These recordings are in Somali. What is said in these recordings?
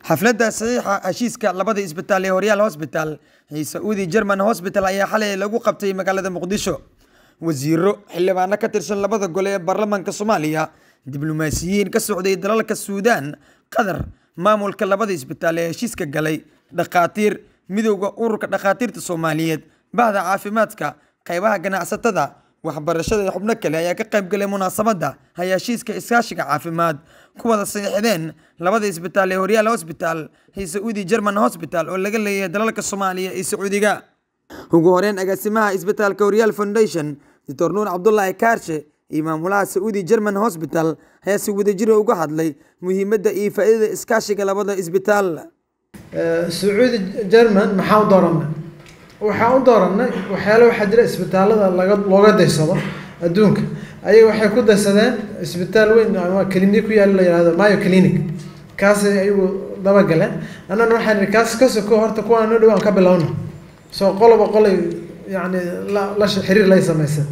xafladda saxiixa heshiiska labada isbitaal ee horyaal hosbital iyo sacuudi german hosbital ayaa xalay lagu qabtay magaalada muqdisho wasiiro xildhibaano ka tirsan labada gole ee baarlamaanka soomaaliya diblomaasiyiin ka socday dalalka suudaan qatar maamulka labada isbitaal ee heshiiska galay dhakhaatiir midowda ururka dhakhaatiirta soomaaliyeed bahda caafimaadka qaybaha ganacsatada waxbarashada iyo xubno kale ayaa ka qaybgalay munaasabadda hay heshiiska iskaashiga caafimaad ku wada saxiixdeen labada isbitaal ee horyaal hosbital iyo sacuudi german hosbital oo laga leeyahay dalalka soomaaliya iyo sacuudiga ugu horeyn agaasimaha isbitaalka horyaal foundation doctor nuur cabdulaahi kaarshe iyo maamulaha sacuudi german hosbital ayaa si wadajira uga hadlay muhiimadda iyo faa'iidada iskaashiga labada isbitaal sacuudi german maxaa u dooranay waxaa u dooranay waxyaale waxaa jira isbitaalada laga looga daysado adduunka ayaga waxay ku daysadeen isbitaal weyn ama clinic ku yaalo la yihahdo mayo clinic kaasay ayagu dabagaleen annana waxaan ihi kaas ka soko horta kuwaan noo dhawaan ka bilowna soo qoloba qolay yacni la la xiriir lay samaysat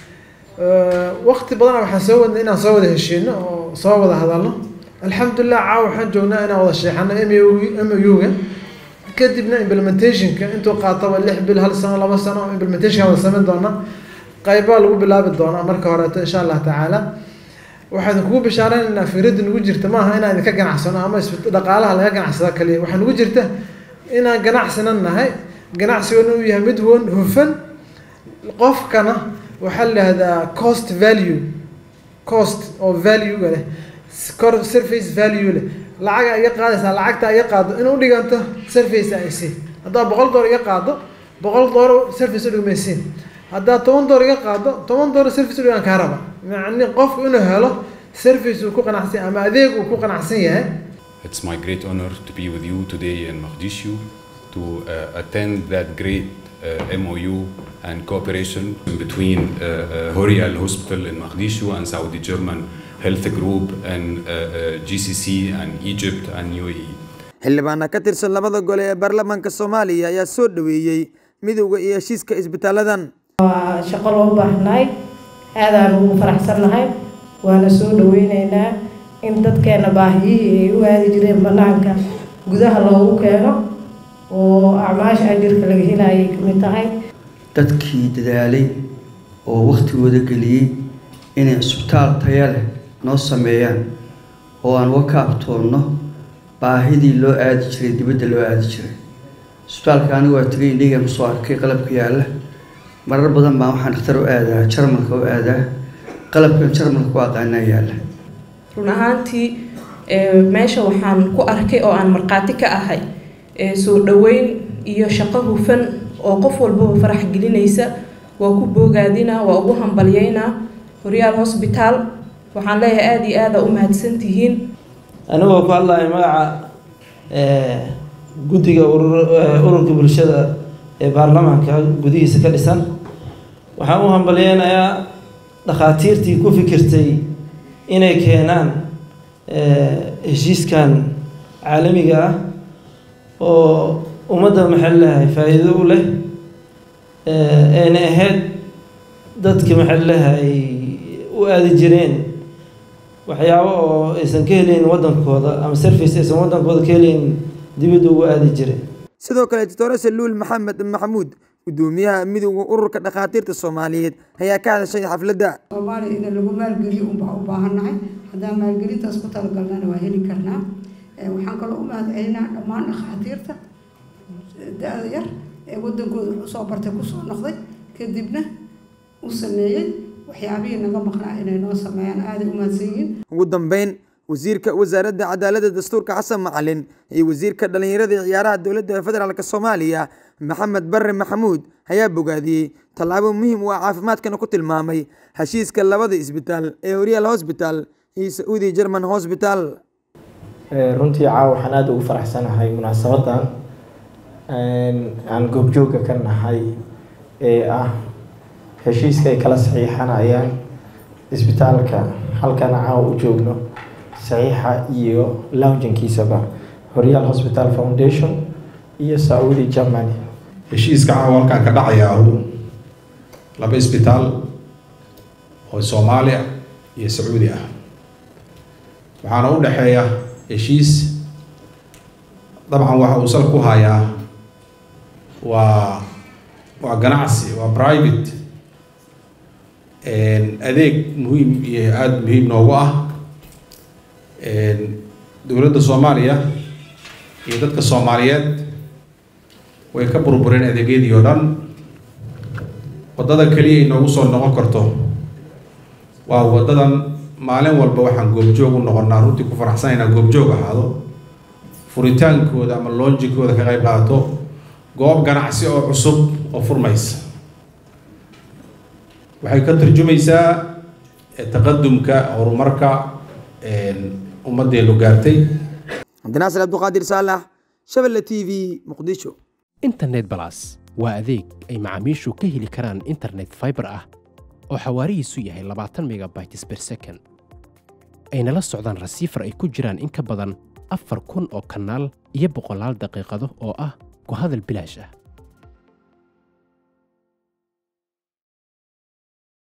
waqti badana waxaan soo wadnay inaan soo wada heshiino oo soo wada hadalno alxamdulilah caawa waxaan joognaa inaan wada sheexano m m u-ga kadibna implementationka intuu qaataba lix bil hal sano laba sano implementationka wada samayn doona qaybaa lagu bilaabi doonaa marka horeeto insha allah tacaala waxaan kugu bishaareynayna firadda nagu jirta maaha inaan idinka ganacsano ama dhaqaalaha laga ganacsada kaliya waxaa nagu jirta inaan ganacsina nahay ganacsigana uu yahay mid wan hufan qofkana waxaa la yihahdaa cost value cost oo value-ga leh surface value leh lacaga iga qaadaysaa lacagta iga qaado in u dhiganto surface ay siin haddaad boqol door iga qaado boqol door surface u dhigmaysiin haddaad toban door iga qaado toban door surface u dhigan kaa raba macni qofku inuu helo surface uu ku qanacsan ama adeeg uu ku qanacsan yahay It's my great honor to be with you today in Mogadishu to uh, attend that great uh, MOU and cooperation between uh, uh, Horial Hospital in Mogadishu and Saudi German Health Group and uh, uh, GCC and Egypt and UAE. xildhibaana ka tirsan labada gole ee baarlamaanka soomaaliya ayaa soo dhaweeyey midowda iyo heshiiska isbitaaladan waa shaqo loo baahnaay aadaan ugu faraxsannahay waana soo dhaweyneynaa in dadkeena baahiyihii ay u aadi jireen banaanka gudaha loogu keeno oo acmaasha ajirka laga helayay kamid tahay dadkii dadaalay oo waktigooda geliyey inay isbitaal taya leh noo sameeyaan oo aan uga kaabtoonno baahidii loo aadi jiray dibadda loo aadi jiray isbitaalka anigu waa tegay indhiga masoo arkay qalabka yaalla marar badan baan waxaan dhakhtar u aadaa jarmalka u aadaa qalabkan jarmalka ku aqaanaa yaalla run ahaantii meesha waxaan ku arkay oo aan markhaati ka ahay soo dhaweyn iyo shaqo hufan oo qof walbaba farax gelinaysa waa ku boogaadinaa waa ugu hambalyeynaa horyaal hosbitaal waxaan leeyahay aada iyo aada u mahadsantihiin anigoo ku hadlaya magaca guddiga ururka bulshada ee baarlamaanka gudihiisa ka dhisan waxaan u hambalyeynayaa dhakhaatiirtii ku fikirtay inay keenaan heshiiskan caalamiga ah oo ummadda maxay leeyahay faa-iido u leh ayna ahayd dadka maxay leeyahay u aadi jireen waxyaabo oo aysan ka helayn waddankooda ama service aysan waddankooda ka helayn dibadda ugu aadi jireen sidoo kale doctor saluul maxamed maxamuud gudoomiyaha midowda ururka dhakhaatiirta soomaaliyeed ayaa ka hadashay xafladda soomaaliya in lagu maalgeliyo unbaa u baahannahay haddaan maalgelintaas ku talagalnana waa heli karnaa waxaan kaloo u mahadcelinaa dhammaan dhakhaatiirta da-da yar ee waddankooda wax usoo bartay kusoo noqday kadibna u sameeyey waxyaabihii naga maqnaa inay noo sameeyaan aaday u mahadsan yihiin ugu dambeyn wasiirka wasaaradda cadaaladda dastuurka xasan macalin iyo wasiirka dhallinyarada iyo ciyaaraha dowladda federaalk soomaaliya maxamed barre maxamuud ayaa bogaadiyey tallaabo muhiim u ah caafimaadkana ku tilmaamay heshiiska labada isbitaal ee horyaal hosbital iyo sacuudi german hosbital runtii caawa waxaan aada ugu faraxsanahay munaasabadan aan goobjooga ka nahay ee ah heshiiska ay kala saxiixanayaan isbitaalka halkan caawa u joogno saxiixa iyo lounginkiisaba horyaal hospital foundation iyo saudi germany heshiiska caawa halkan ka dhacayaahu laba isbitaal oo soomaaliya iyo sacuudi ah waxaana u dhexeeya heshiis dabcan waxa uu sal ku hayaa waa waa ganacsi waa private adeeg muhiim iyo aada muhiim noogu ah dowladda soomaaliya iyo dadka soomaaliyeed way ka burbureen adeegyadii oo dhan waddada keliya ay noogu soo noqon karto waa waddadan maalin walba waxaan goobjoog u noqonnaa runtii ku faraxsan inaan goobjoog ahaado furitaankooda ama loonjikooda ka qayb qaato goob ganacsi oo cusub oo furmaysa waxay ka tarjumaysaa taqadumka horumarka ummaddeenu gaartay cabdinaasir cabduqaadir saalax shabelle t v muqdisho internet balas waa adeeg ay macaamiishu ka heli karaan internet fiber ah oo xawaarihiisu yahay labaatan megabytes per second ayna la socdaan rasiifar ay ku jiraan in ka badan afar kun oo kanaal iyo boqolaal daqiiqado oo ah ku hadal bilaash ah